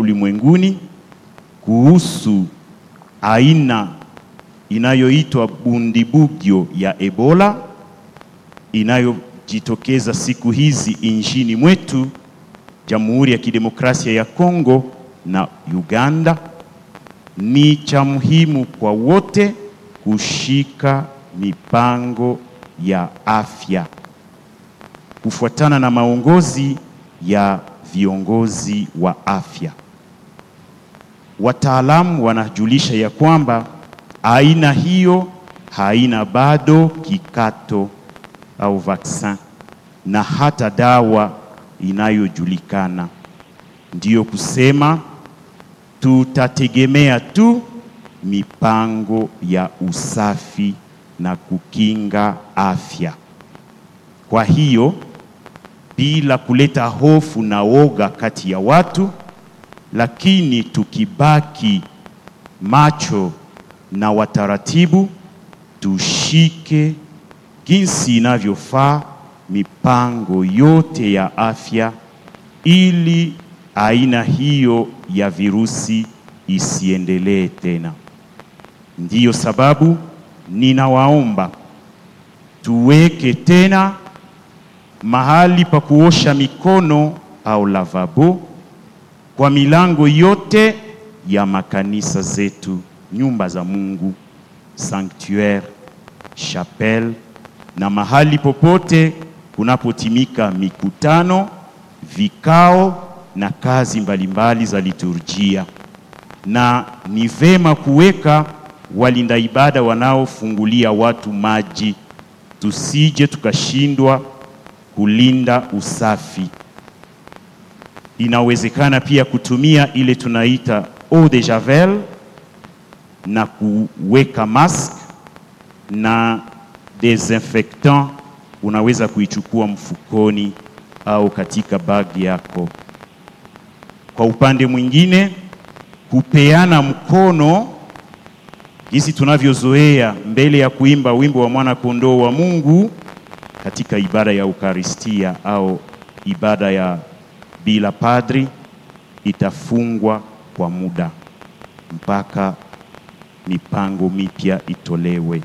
ulimwenguni kuhusu aina inayoitwa bundibugyo ya Ebola inayojitokeza siku hizi nchini mwetu Jamhuri ya Kidemokrasia ya Kongo na Uganda, ni cha muhimu kwa wote kushika mipango ya afya kufuatana na maongozi ya viongozi wa afya. Wataalamu wanajulisha ya kwamba aina hiyo haina bado kikato au vaksin na hata dawa inayojulikana. Ndiyo kusema tutategemea tu mipango ya usafi na kukinga afya. Kwa hiyo bila kuleta hofu na woga kati ya watu, lakini tukibaki macho na wataratibu, tushike jinsi inavyofaa mipango yote ya afya ili aina hiyo ya virusi isiendelee tena. Ndiyo sababu ninawaomba tuweke tena mahali pa kuosha mikono au lavabo kwa milango yote ya makanisa zetu, nyumba za Mungu, sanctuaire, chapelle na mahali popote kunapotimika mikutano, vikao na kazi mbalimbali za liturujia. Na ni vema kuweka walinda ibada wanaofungulia watu maji, tusije tukashindwa kulinda usafi. Inawezekana pia kutumia ile tunaita eau de javel na kuweka mask na desinfectant unaweza kuichukua mfukoni au katika bagi yako. Kwa upande mwingine, kupeana mkono jinsi tunavyozoea mbele ya kuimba wimbo wa mwana kondoo wa Mungu katika ibada ya Ukaristia au ibada ya bila padri itafungwa kwa muda mpaka mipango mipya itolewe.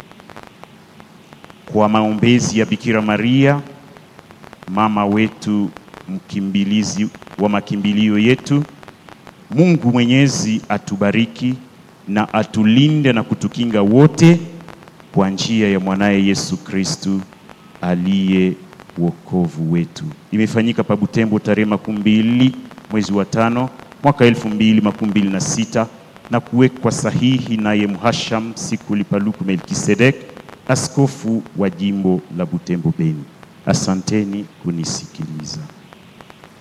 Kwa maombezi ya Bikira Maria, mama wetu, mkimbilizi wa makimbilio yetu, Mungu Mwenyezi atubariki na atulinde na kutukinga wote kwa njia ya mwanaye Yesu Kristu aliye wokovu wetu. Imefanyika pa Butembo tarehe makumi mbili mwezi wa tano mwaka elfu mbili makumi mbili na sita na kuwekwa sahihi naye Mhasham Sikuli Paluku Melkisedek, askofu wa jimbo la Butembo Beni. Asanteni kunisikiliza.